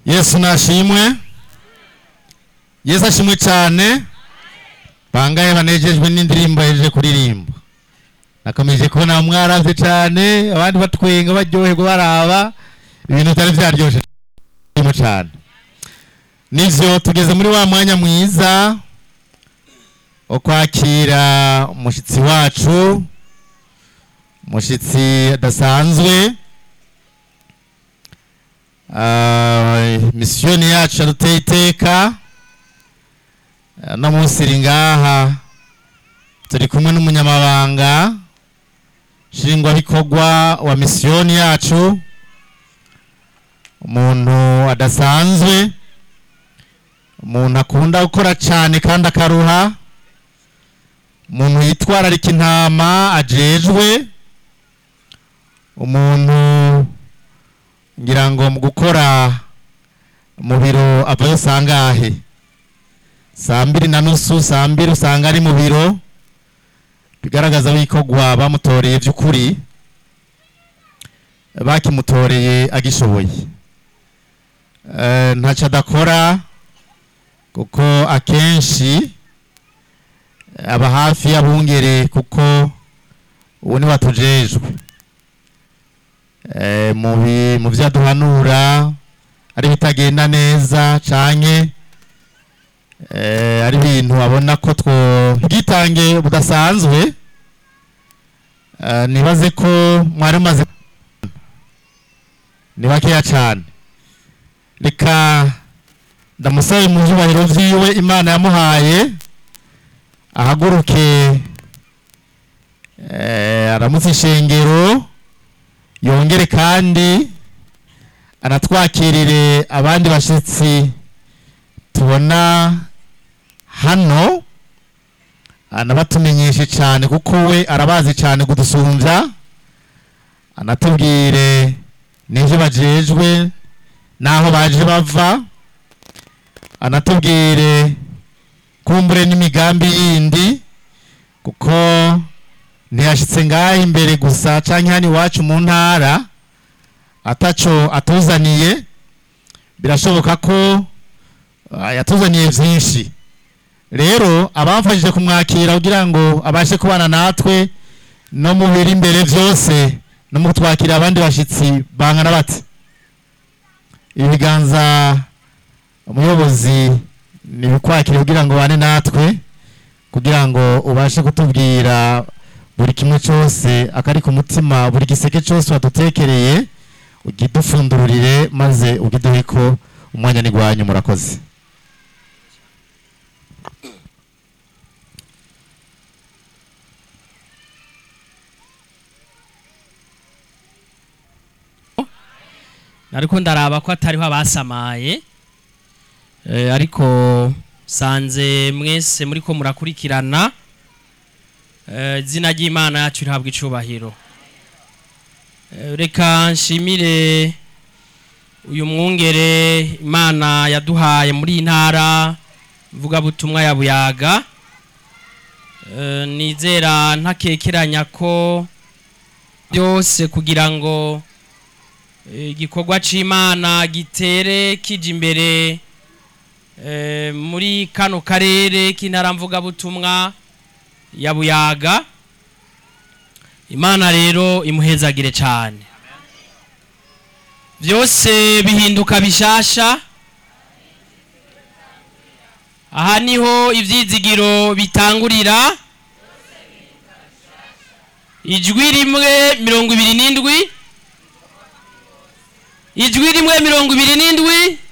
yesu nashimwe yesu ashimwe cyane bangaye banejejwe n'indirimbo yaje kuririmba nakomeje kubona mwaravye cyane abandi batwenga baryoherwa baraba ibintu bitari vyaryoshye cyane nivyo tugeze muri wa mwanya mwiza wo kwakira umushitsi wacu umushitsi adasanzwe Ah, misiyoni yacu yaduteye iteka Ah, no munsi iri ngaha turi kumwe n'umunyamabanga nshingwabikorwa wa misiyoni yacu umuntu adasanzwe umuntu akunda gukora cyane kandi akaruha umuntu yitwararika intama ajejwe umuntu ngira ngo mu gukora mu biro avayo sangahe saa mbiri na nusu saa mbiri usanga ari mu biro bigaragaza wikogwa bamutoreye by'ukuri bakimutoreye agishoboye Eh, ntacyo adakora kuko akenshi aba hafi y'abungere kuko ubu ni watujejwe Eh, mu bi- mu byo aduhanura ari bitagenda neza canke eh, ari ibintu abona ko two bwitange budasanzwe eh, nibaze ko mwari mumaze ni bakeya cane reka ndamusabe mu byubahiro vyiwe imana yamuhaye ahaguruke eh, aramutse ishengero yongere kandi anatwakirire abandi bashyitsi tubona hano anabatumenyeshe cyane kuko we arabazi cyane kudusumbya anatubwire n'ibyo bajejwe n'aho baje bava anatubwire kumbure n'imigambi yindi kuko ntiyashyitse ngaho imbere gusa cyangwa hano iwacu mu ntara ataco atuzaniye birashoboka ko ah, yatuzaniye byinshi rero abamfashije kumwakira kugira ngo abashe kubana natwe no mu biri imbere byose no mu kutwakira abandi bashyitsi bangana bati ibiganza umuyobozi nibikwakire kugira ngo bane natwe kugira ngo ubashe kutubwira buri kimwe cyose akari ku mutima buri giseke cyose wadutekereye ugidufundurire maze ugiduhe ko umwanya ni gwanyu murakoze ariko ndaraba ko atariho abasamaye Eh, ariko sanze mwese muri ko murakurikirana Eh, izina ry'imana yacu rihabwa icubahiro Eh, reka nshimire uyu mwungere imana yaduhaye muri iyi ntara mvugabutumwa ya buyaga Eh, nizera ntakekeranya ko byose kugira ngo eh, igikorwa c'imana gitere kija imbere eh, muri kano karere k'intara mvugabutumwa ya buyaga imana rero imuhezagire cyane byose bihinduka bishasha aha niho ibyizigiro bitangurira ijwi rimwe mirongo ibiri n'indwi ijwi rimwe mirongo ibiri n'indwi